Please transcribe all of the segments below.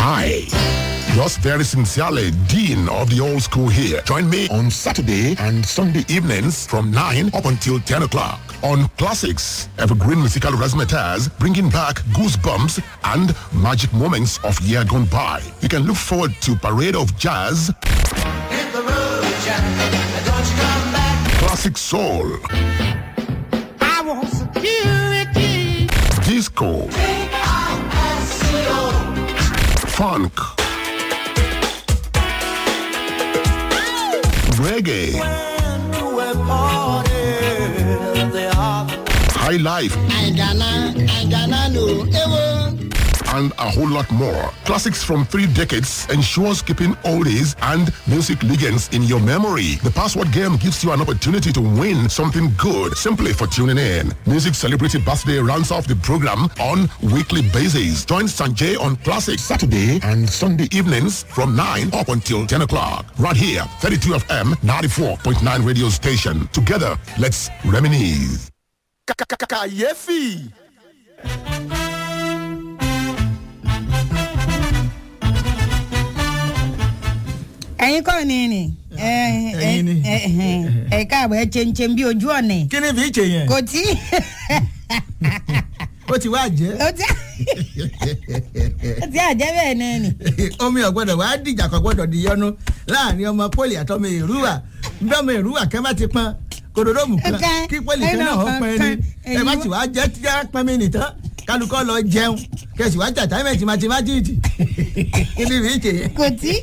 Hi. Yours very sincerely, Dean of the Old School here. Join me on Saturday and Sunday evenings from 9 up until 10 o'clock on Classics, Evergreen Musical Razzmatazz, bringing back goosebumps and magic moments of year gone by. You can look forward to Parade of Jazz, Hit the road, Jack. Don't you come back. Classic Soul, I want security. Disco, I-S-C-O. Funk, Reggae, When you a party, they are High Life, Aigana, Aigana no, ewo. and a whole lot more. Classics from three decades ensures keeping oldies and music legends in your memory. The password game gives you an opportunity to win something good simply for tuning in. Music Celebrity Birthday rounds off the program on weekly basis. Join Sanjay on Classic Saturday and Sunday evenings from 9 up until 10 o'clock. Right here, 32 FM 94.9 radio station. Together, let's reminisce. kàyéfì. ẹ̀yin kọ́ ni ni ẹ̀yin ni. ẹ káàbọ̀ ẹ chenchem bí ojú ọ̀nà kí ni fi ṣe yẹn kò tí ó ti wá jẹ́ ó tí ó tí àjẹ́ bẹ́ẹ̀ náà ni. omi ọ̀gbọ́dọ̀ wá dìjà kò gbọ́dọ̀ di yọnu láàrin ọmọ pọ́lì àtọmọ èrúwà bí ọmọ èrúwà kẹ́ bá ti pọn kòdòdómù kan Ọ̀kan, kí pọ́lì kan náà ẹnà ó pọn ẹni kan, ẹ bá ẹ̀yin ti wá jẹ́ tí a pọn mi nìtàn kálukọ́ lọ jẹun kẹsì wá tàtà mẹ́tì mátímátìtì kí ni fi ṣe yẹn. kò tí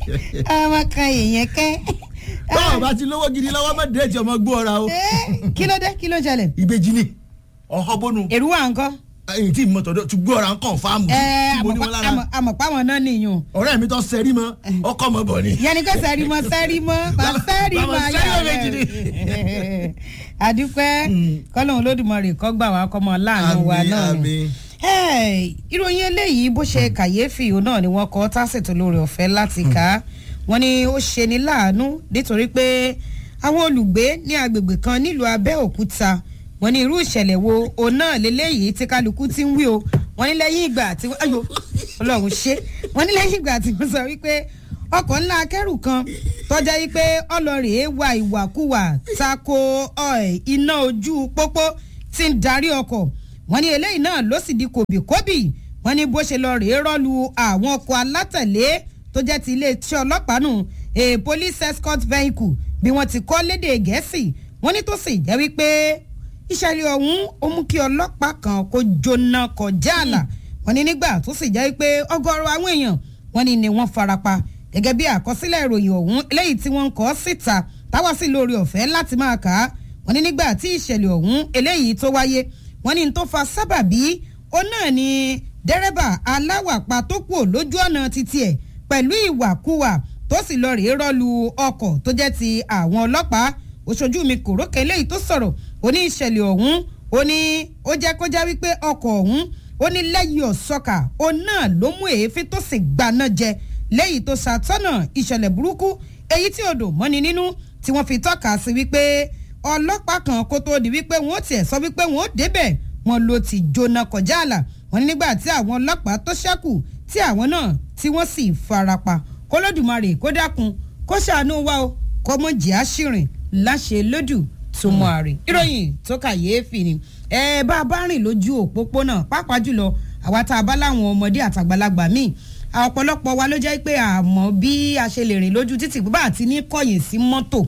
ọmọ kan èèyàn kẹ́. báwo bá ti lówó gidi lọ́wọ́ mọ́ déètì ọmọ gbó ọ̀ra o Eh, kí ló dé kí ló ṣẹlẹ̀ ìbejì ni ọ̀họ́ bónú èrú wa nǹkan. èyí tí mo tọ̀dọ̀ ti gbó ọ̀ra ń kàn fáàmù ẹ tí mo ní wọn lára àmọ̀páwọn náà nìyún. ọ̀rẹ́ mi tó sẹ́rí mọ́ ọkọ̀ mọ́ bọ̀ ni. yẹnni kò sẹ́rí mọ́ sẹ́rí mọ́ bá sẹ́rí Bàbá mọ́ sẹ́rí ayá mọ́ méjì ni. rẹ̀. àdúpẹ́ kọ́lọ́hún olódùmarè kọ́ gbà wá kọ́mọ láàánú wa Àmín, náà ni. àmín. Hey, ìròyìn eléyìí bó ṣe kàyéfì òun náà ni wọ́n kọ́ tásìtò lórí ọ̀fẹ́ láti kà á wọ́n ní ó ṣe ní láàánú nítorí pé àwọn olùgbé ní agbègbè kan nílùú Abẹ́òkúta wọ́n ní irú ìṣẹ̀lẹ̀ wo òun náà lélẹ́yìí tí kálukú ti ń wí o wọ́n ní lẹ́yìn ìgbà tí wọ́n ayò Ọlọ́run ṣe wọ́n ní lẹ́yìn ìgbà tí wọ́n sọ wípé ọkọ̀ ńlá akẹ́rù kan tọ́já yìí pé ọlọ́rìí wa ìwàkuwà tako ọ̀, iná ojú pópó tí ń darí ọkọ̀ wọ́n ní eléyìí náà ló sì di kòbíkòbí wọ́n ní bó ṣe lọ rèé rọ́lu àwọn ọkọ̀ alátẹ̀lé tó jẹ́ ti iléeṣẹ́ ọlọ́pàá nù a police escort vehicle bí wọ́n ti kọ́ lédè gẹ̀ẹ́sì wọ́n ní tó sì jẹ́ wípé ìṣẹ̀lẹ̀ ọ̀hún ó mú kí ọlọ́pàá kan kó jóná kọjá àlà wọ́n ní nígbà tó sì jẹ́ wípé ọgọ́rọ̀ àwọn èèyàn wọ́n ní ni wọ́n farapa gẹ́gẹ́ bí àkọsílẹ̀ ìròyìn ọ̀hún eléyìí tí wọ́n ń kọ síta táwa sí lórí ọ̀fẹ́ láti máa kà á wọ́n ní nígbà tí ìṣẹ̀lẹ̀ ọ̀hún eléyìí tó wáyé wọ́n ní n tó fa sábàbí ó náà ni dẹ́rẹ́bà aláwàpá tó kù lójú ọ̀nà títí ẹ̀ pẹ̀lú ìwàkuwà tó sì lọ rèé rọ́lu ọkọ̀ tó jẹ́ ti àwọn ọlọ́pàá òṣojú mi kò rókè eléyìí tó sọ̀rọ̀ ó ní ìṣẹ̀lẹ̀ ọ̀hún ó ní ó jẹ́ kó já wípé ọkọ̀ ọ̀hún ó ní lẹ́yìn ọ̀sọ́kà ó náà ló mú èéfín tó sì gbaná jẹ lẹ́yìn tó ṣàtọ́nà ìṣẹ̀lẹ̀ burúkú èyí tí odò mọ́ni nínú tí wọ́n fi tọ́ka sí wípé ọlọ́pàá kan kó tó di wípé wọ́n ó tiẹ̀ sọ wípé wọ́n ó débẹ̀ wọn ló ti jóná kọjá àlà wọn ní nígbà tí àwọn ọlọ́pàá tó ṣẹ́kù tí àwọn náà tí wọ́n sì farapa kólódùmarè kó dákun kó ṣàánú wa o kó mọ̀ jẹ́ àṣìrìn láṣẹ lódù tó mọ àrè. ìròyìn tó kàyéfì ni ẹ bá a bá rìn lójú òpópónà pàápàá jùlọ àwa tá a bá láwọn ọmọdé àtàgbàlagbà míì ọ̀pọ̀lọpọ̀ wa ló jẹ́ pé àmọ́ bí a ṣe lè rìn lójú títì bá àti ní kọ̀yìn sí mọ́tò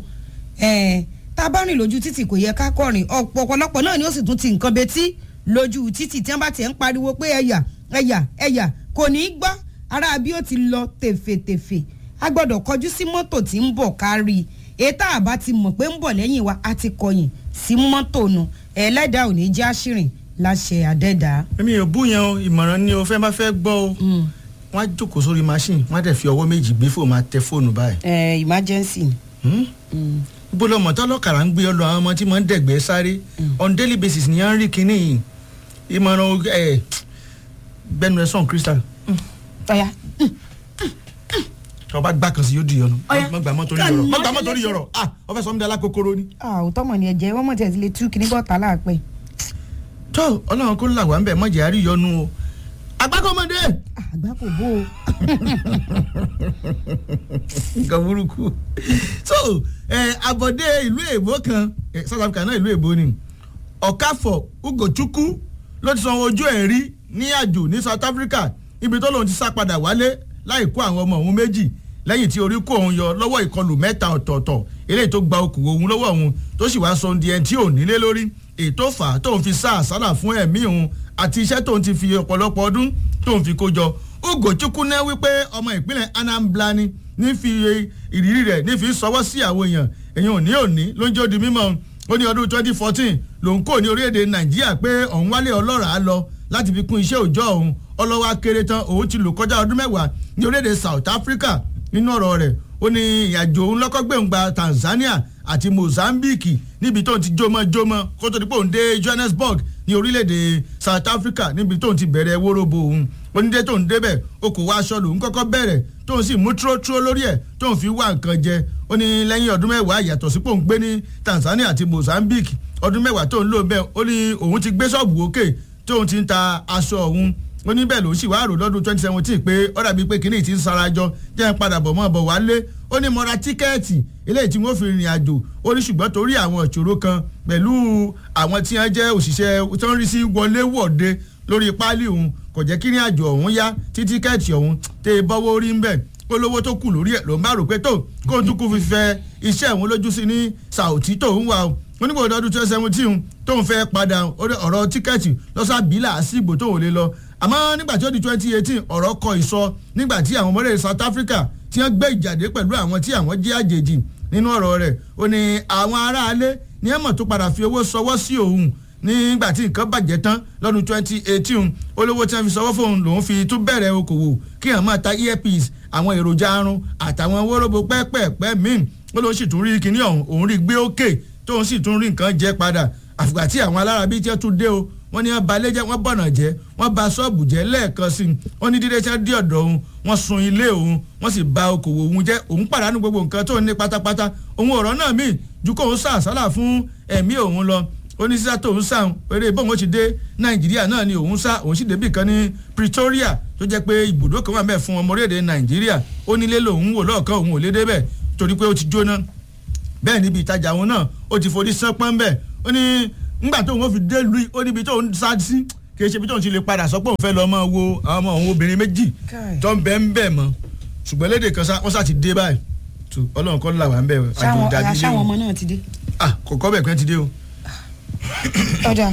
ẹ̀ tá a bá rìn lójú títì kò yẹ ká kọrin ọ̀pọ̀lọpọ̀ náà ni ó sì tún ti nǹkan betí lójú títì tí wọ́n bá tiẹ̀ ń pariwo pé ẹ̀yà ẹ̀yà ẹ̀yà kò ní í gbọ́ ara bí ó ti lọ tèfètèfè a gbọ́dọ̀ kọjú sí mọ́tò tí ń bọ̀ kárí ètò àbá ti mọ̀ pé ń bọ̀ lẹ́yìn wa a ti kọyìn sí mọ́tò nu ẹlẹ́dàá ò ní já ṣìrìn láṣẹ àdẹ́dàá. èmi ò bú yẹn o ìmọ̀ràn ni o fẹ́ máa fẹ́ gbọ́ o wọ́n á jókòó sórí machine wọ́n á dẹ̀ fi ọwọ́ méjì gbé fóònù máa tẹ fóònù báyìí. ẹ emergency. bó lọ mọ̀tọ́ lọ́kàrà ń gbé ọ lọ àwọn ọmọ tí wọ́n ń dẹ̀gbẹ́ sáré on daily basis ni à ń rí kinní yìí ìmọ̀ràn ẹ̀ gbẹnu ẹ̀ sọ̀n crystal ọ̀ya ọba gbà kan sí yóò di yọnu Ọya. mọ gbà mọ́ torí Kàn yọrọ mọ mọ́ gbà mọ́ torí yọrọ ah ọfẹ sọmọdé alákòókòrò ni. òótọ́ mọ̀ ni ẹ̀jẹ̀ wọ́n mọ̀ tẹ̀ sí lè tú kíní bọ́ta láàpẹ́. tó ọlọ́run kó là wá ń bẹ̀ mọ̀jẹ̀ àrí yọnu o agbákọ́mọdé Ah, àgbà kò bó o. nǹkan burúkú so ẹ abọ́dé ìlú èbó kan eh, south africa náà ìlú èbó ni ọ̀káfọ̀ ugochukwu ló ti san ojú ẹ̀ rí ní àjò ní south africa ibi tó lòun ti sá padà wálé láì kó àwọn ọmọ òun méjì lẹ́yìn tí orí kó òun yọ lọ́wọ́ ìkọlù mẹ́ta ọ̀tọ̀ọ̀tọ̀ eléyìí tó gba okùn òun lọ́wọ́ òun tó sì wáá sọ ohun di ẹni tí ò nílé lórí ètò fà á tóun fi sá àsálà fún ẹ̀mí òun àti iṣẹ́ tóun ti fi ọ̀pọ̀lọpọ̀ ọdún tóun fi kó jọ ugochukwu náà wípé ọmọ ìpínlẹ̀ anambra ni ní fi ìrírí rẹ̀ ní fi sọwọ́ sí àwọn èèyàn èèyàn òní òní ló ń jẹ́ odi mímọ́ ó ní ọdún twenty fourteen lòun kò ní orílẹ̀-èdè nàìjíríà pé òun wálé ọlọ́ràá lọ láti fi kún iṣẹ́ òòjọ́ òun ọlọ́wọ́ akéré tán òun ti lò kọjá ọdún mẹ́wàá ní orílẹ̀-èdè south africa nínú ọ̀rọ̀ rẹ̀ ó ní ìyàjò òun lọ́kọ́gbẹ̀ń gba tanzania àti mozambique níbi tóun ti jómọ́ jómọ́ kó tó di pé òun dé johannesburg ní orílẹ̀-èdè south africa níbi tóun ti bẹ̀rẹ̀ wóróbo òun onídé tóun débẹ̀ okòwò aṣọ lòun kọ́kọ́ bẹ̀rẹ̀ tóun sì mú túrótúró lórí ẹ̀ tóun fi wá nǹkan jẹ ó ní lẹ́yìn ọdún mẹ́wàá yàtọ̀ sí pòun gbé ní tanzania àti mozambique ọdún mẹ́wàá tóun lò bẹ́ẹ̀ ó ní òun ti gbé ṣọ́ọ̀bù òkè tóun ti ń ta aṣọ òun ó ní bẹ́ẹ̀ ló sì wá rò lọ́dún twenty seventeen pé ó dàbí pé kínní ti ń sarajọ jẹ́ ń padà bọ̀ mọ́ bọ̀ wálé ó ní mo ra tíkẹ́ẹ̀tì eléyìí tí wọ́n fi rìnrìn àjò ó ní ṣùgbọ́n torí àwọn ìṣòro kan pẹ̀lú àwọn tí wọ́n jẹ́ òṣìṣẹ́ tó ń rí sí wọlé wọ̀de lórí páálí òun kò jẹ́ kí ní àjò ọ̀hún yá tí tíkẹ́ẹ̀tì ọ̀hún tẹ́ ẹ bọ́wọ́ rí ń bẹ̀ olówó tó kù lórí ẹ̀ ló ń bá rò pé tó kó tún kú fi fẹ́ iṣẹ́ òun lójú sí ní sàòtí tó ń wà o onígbò ọdún twenty seventeen tóun fẹ́ padà ọ̀rọ̀ tíkẹ́ẹ̀tì lọ́sàbílà sígbò tóun lè lọ àmọ́ nígbà tí ó di twenty eighteen ọ̀rọ̀ kọ ìsọ nígbà tí àwọn ọmọdé south africa tí wọ́n gbé ìjàdé pẹ̀lú àwọn tí àwọn jẹ́ àjèjì nínú ọ̀rọ̀ rẹ̀ ó ní àwọn aráalé ní ẹ̀mọ̀ tó padà fi owó sọwọ́ sí òun nígbà tí nǹkan bàjẹ́ tán lọ́dún twenty eighteen olówó tí wọ́n fi sọwọ́ fóun lòun fi tún bẹ̀rẹ̀ okòwò kí hàn máa ta earpiece àwọn èròjà arun àtàwọn wóróbo pẹ́pẹ́pẹ́ míì ó lóun sì tún rí kinní ọ̀hún òun rí gbé òkè tóun sì tún rí nǹkan jẹ padà àfìgbà tí àwọn alárabi tí wọ́n tún dé o wọ́n ní wọ́n ba ilé jẹ́ wọ́n bọ̀nà jẹ́ wọ́n ba ṣọ́ọ̀bù jẹ́ lẹ́ẹ̀kan sí i wọ́n ní dídé tí wọ́n dé ọ̀dọ̀ òun wọ́n sun ilé òun wọ́n sì ba okòwò òun jẹ́ òun pàdánù gbogbo nǹkan tó ní pátápátá òun ọ̀rọ̀ náà míì ju kóun sá àsálà fún ẹ̀mí òun lọ oníṣíṣà tóun sá eré bóun ó ti dé nàìjíríà náà ni òun sá òun sì débì kan ní pretoria tó jẹ́ pé ibùdó kan wà mẹ́ẹ̀ fún ọmọ orílẹ̀-èdè nàìjíríà ó nílé lòun wò lọ́ọ̀kan òun ò lé débẹ̀ torí pé ó ti jóná bẹ́ẹ̀ níbi ìtajà òun náà ó ti forí sánpọ́n bẹ́ẹ̀ ó ní ńgbà tóun ó fi dé lu ó níbi tóun sá sí kì í ṣe ibi tóun ti lè padà sọ pé òun fẹ́ lọ máa wo àwọn ọmọ òun obìnrin méjì tó ń bẹ́ ń bẹ̀ mọ́ ṣùgbọ́n léde kan sá wọ́n sá ti dé báyìí tó ọlọ́run kọ́ là wà ń bẹ̀ àjò ìdájí lé ṣáwọn o ọmọ náà ti dé. ah kọ̀kọ́ bẹ̀ pẹ́ ti dé o. ọ̀dà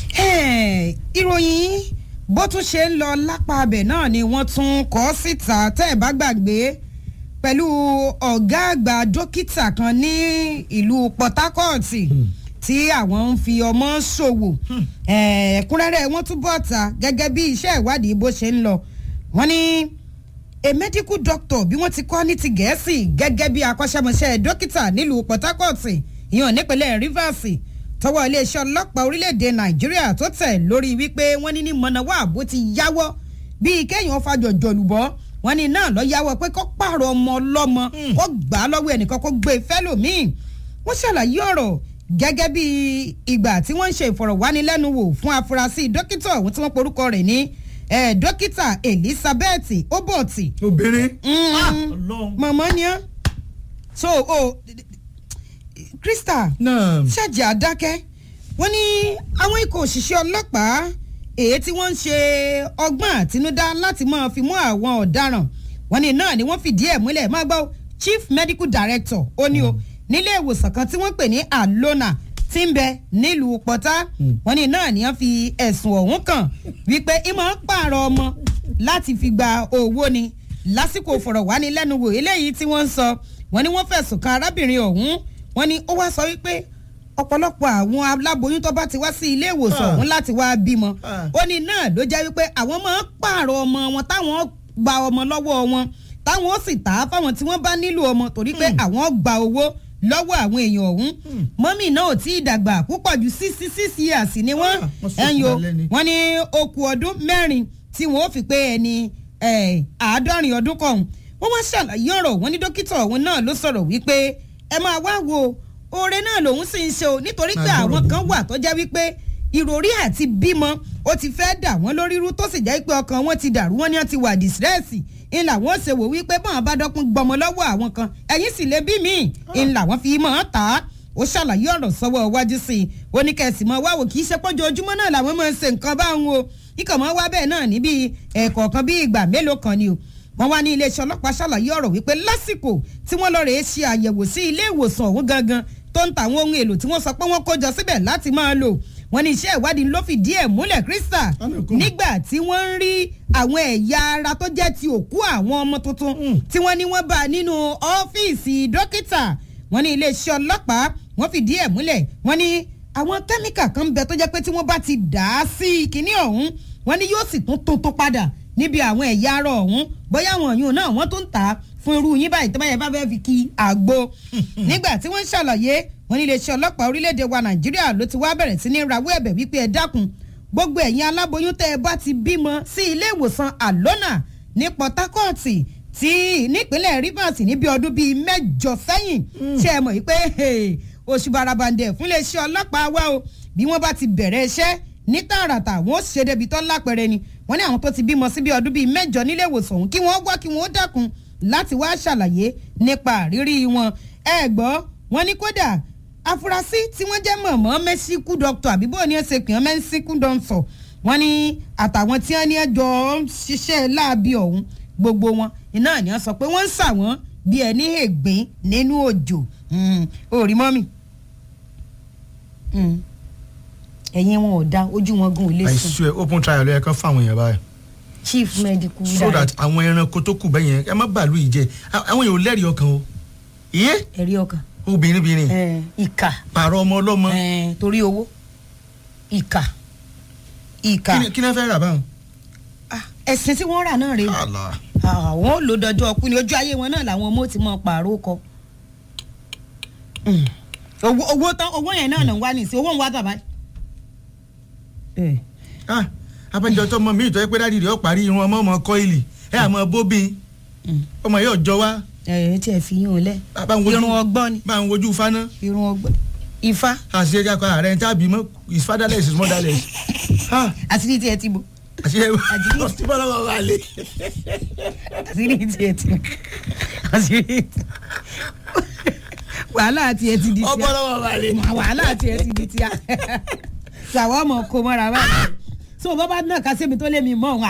ìròyìn bó tún ṣe ń lọ lápá abẹ náà ni wọ́n tún kọ́ síta tẹ́ ẹ̀ bá gbàgbé pẹ̀lú ọ̀gá àgbà dókítà kan ní ìlú port harcourt tí àwọn ń fi ọmọ ṣòwò ẹ̀ẹ́dẹ́kúnrẹ́rẹ́ wọ́n tún bọ̀ ta gẹ́gẹ́ bí iṣẹ́ ìwádìí bó ṣe ń lọ wọ́n ní a medical doctor bí wọ́n ti kọ́ ní ti gẹ̀ẹ́sì gẹ́gẹ́ bí akọ́ṣẹ́mọṣẹ́ dókítà nílùú port harcourt ìyàn nípínlẹ̀ rivers tọwọ́ iléeṣẹ́ ọlọ́pàá orílẹ̀‐èdè nàìjíríà tó tẹ̀ lórí wípé wọ́n ní ní mọ̀nàwá àbó ti yáwọ́ bíi kéèyàn fàjọ jọ̀lùbọ́ wọ́n ní náà lọ yáwọ́ pé kó pààrọ̀ ọmọ ọlọ́mọ kó gbà á lọ́wọ́ ẹnìkan kó gbé e fẹ́lòmíì wọ́n ṣàlàyé ọ̀rọ̀ gẹ́gẹ́ bí ìgbà tí wọ́n ń ṣe ìfọ̀rọ̀wánilẹ́nuwò fún afurasí dókítà ọ̀hún tí wọ́n porúkọ rẹ̀ ní eh, dókítà elizabeth oboti obìnrin. Mm. ah ọlọ́run. mọ̀mọ́ ni ọ́ so o krista náà ṣáàjì àdákẹ́ wọ́n ní àwọn ikọ̀ òṣìṣẹ́ ọlọ́pàá èyí tí wọ́n ń ṣe ọgbọ́n àtinúdá láti máa fi mú àwọn ọ̀daràn wọ́n ní náà ni wọ́n fìdí ẹ̀ múlẹ̀ máa gbọ́ chief medical director ó ní o nílé ìwòsàn kan tí wọ́n pè ní alona tí ń bẹ nílùú pọ́tà wọ́n ní náà ni wọ́n fi ẹ̀sùn ọ̀hún kàn wípé ìmọ̀ ń pààrọ̀ ọmọ láti fi gba owó ni lásìkò fọ̀rọ̀wánilẹ́nuwò eléyìí tí wọ́n ń sọ wọ́n ní wọ́n fẹ̀sùn kan arábìnrin ọ̀hún wọ́n ní ó wá sọ wípé ọ̀pọ̀lọpọ̀ àwọn aláboyún tó bá ti wá sí ilé ìwòsàn Ah. ọ̀hún láti wá bímọ Ah. ó ní náà ló jẹ́ wípé àwọn máa ń pààrọ̀ ọmọ wọn táwọn gba ọmọ lọ́wọ́ wọn táwọn ó sì tà á fáwọn tí wọ́n bá nílò ọmọ torí pé àwọn gba owó lọ́wọ́ àwọn èèyàn ọ̀hún mọ́mì náà ò tí ì dàgbà púpọ̀ ju sixty six years ni wọ́n Ah, wọ́n sọ ẹ̀yìn o fún alẹ́ ni. wọ́n ní okùn ọdún mẹ́rin tí wọ́n ó fi pé ẹni eh, àádọ́rin ọdún kọ̀ọ̀hún wọ́n wá ṣàlàyé ọ̀rọ̀ wọn ní dókítà ọ̀hún náà ló sọ̀rọ̀ wípé ẹ máa wá wo oore náà lòun sì ń ṣe o nítorí pé Máa àwọn gbọ́rọ̀ kan bọ̀. wà tó jẹ́ wípé ìròrí àti bímọ ó ti fẹ́ dà wọ́n lórí rú tó sì jẹ́ pé ọkàn wọn ti dàrú wọ́n ní wọ́n ti wà dìsírẹ́sì ń làwọn ṣe wò wípé bọ́n bá dọ́kun gbọmọ lọ́wọ́ àwọn kan ẹ̀yìn sì lè bí mi ń làwọn fi mọ̀ ọ́n tà á ó ṣàlàyé ọ̀rọ̀ sọ́wọ́ iwájú sí i ó ní kẹ̀sì mọ́ wá wò kì í ṣe pọ́jọ́ ojúmọ́ náà làwọn máa ń ṣe nǹkan báwọn o ikọ̀ mọ́ wá bẹ́ẹ̀ náà níbi ẹ̀kọ̀ọ̀kan bí ìgbà mélòó kan ni o wọ́n wá ní iléeṣẹ́ ọlọ́pàá ṣàlàyé ọ̀rọ̀ wípé lásìkò tí wọ́n lọ rèé ṣe àyẹ̀wò sí ilé ìwòsàn ọ̀hún gangan tó ń ta àwọn ohun èlò tí wọ́n sọ pé wọ́n kó jọ síbẹ̀ láti máa lò wọ́n ní iṣẹ́ ìwádìí ló fìdí ẹ̀ múlẹ̀ krista nígbà tí wọ́n ń rí àwọn ẹ̀yà ara tó jẹ́ ti òkú àwọn ọmọ tuntun tí wọ́n ní wọ́n bá nínú ọ́fíìsì dókítà wọ́n ní iléeṣẹ́ ọlọ́pàá wọ́n fìdí ẹ̀ múlẹ̀ wọ́n ní àwọn kẹ́míkà kan ń bẹ tó jẹ́ pé tí wọ́n bá ti dà á sí kinní ọ̀hún wọ́n ní yóò sì tún tuntun padà níbi àwọn ẹ̀yà ara ọ̀hún bóyá àwọn ọ̀yún náà wọ́n tún ń tà á fún irú yín báyìí tó bá yẹ bá fẹ́ fi kí àgbo nígbà tí wọ́n ń ṣàlàyé wọ́n ní iléeṣẹ́ ọlọ́pàá orílẹ̀-èdè wa nàìjíríà ló ti wá bẹ̀rẹ̀ sí ní rawọ́ ẹ̀bẹ̀ wípé ẹ dákun gbogbo ẹ̀yin aláboyún tẹ́ ẹ bá ti bímọ sí ilé ìwòsàn àlọ́nà ní port harcourt tí nípínlẹ̀ rivers níbi ọdún bíi mẹ́jọ sẹ́yìn ṣe é mọ̀ wípé oṣù barabandẹ̀ fún iléeṣẹ́ ọlọ́pàá wa o bí wọ́n bá ti bẹ̀rẹ̀ iṣẹ́ ní tààràtà wọn ó ṣe débi tó lápẹ̀rẹ̀ ni wọ́n ní àwọn tó ti bímọ síbi ọdún bíi mẹ́jọ nílé ìwòsàn ọ̀hún kí wọ́n wá kí wọ́n dákun láti wá ṣàlàyé nípa àrírí wọn ẹ gbọ́ wọn ní kódà afurasí tí wọ́n jẹ́ mọ̀mọ́ mẹ́síkú dọ́kítọ̀ àbíbò ní ẹsẹ̀ pìyàn mẹ́síkú dọ́ńsọ̀ wọ́n ní àtàwọn tí wọ́n ní ẹjọ́ ń ṣiṣẹ́ láabi ọ̀hún gbogbo wọn iná ni wọ́n sọ pé wọ́n ń sà wọ́n bí ẹni ègbín nínú òjò òrí mọ́mì ẹ̀yin wọn ò da ojú wọn gùn ilé I sùn swear open trial ló yẹ kán fáwọn èèyàn báyìí chief medical so that àwọn ẹranko tó kù bẹ́yẹn ẹ má bàálù yìí jẹ àwọn èèyàn ò lẹ́rìí ọkàn o iye ẹ̀rí ọkàn obìnrin bìnrin ẹ̀, ìkà pààrọ̀ ọmọ ọlọ́mọ ẹ̀, torí owó ìkà ìkà kí ni- kí ni wọ́n fẹ́ rà báwọn. Ah, ẹ̀sìn tí wọ́n rà náà rèé Allah. àwọn ò lò dọjọ́ ọkùn ní ojú ayé wọn náà làwọn ọmọ ò ti mọ pààrọ̀ kọ. Mm. owó owó tán owó yẹn náà náà ń wá nìsín owó ń wá bàbá. ah abẹ́jọ́ tó mọ mí ìtọ́ pé dáàdi rẹ̀ ó parí irun ọmọ ọmọ kọ́ìlì ẹ àmọ́ bóbin ọmọ yóò jọ wá ẹ ẹ tí ẹ fi yín o lẹ bá ń wojú irun ọgbọ́n ni bá ń wojú fáná irun ọgbọ́n ifá àṣírí ẹja kan ààrẹ tábì mọ́ is fatherless is motherless ah àṣírí tí ẹ ti bò àṣírí Àjírí. ẹ tí bọ́lá wà wà lé. àṣírí tí ẹ ti bò àṣírí wàhálà tí ẹ ti di tíá ọbọ̀lá wà wà lé. wàhálà tí ẹ ti di tíá sàwọn ọmọ kò mọ́ra báyìí so bọ́ bá náà kásẹ́mi tó lé mi mọ́ òun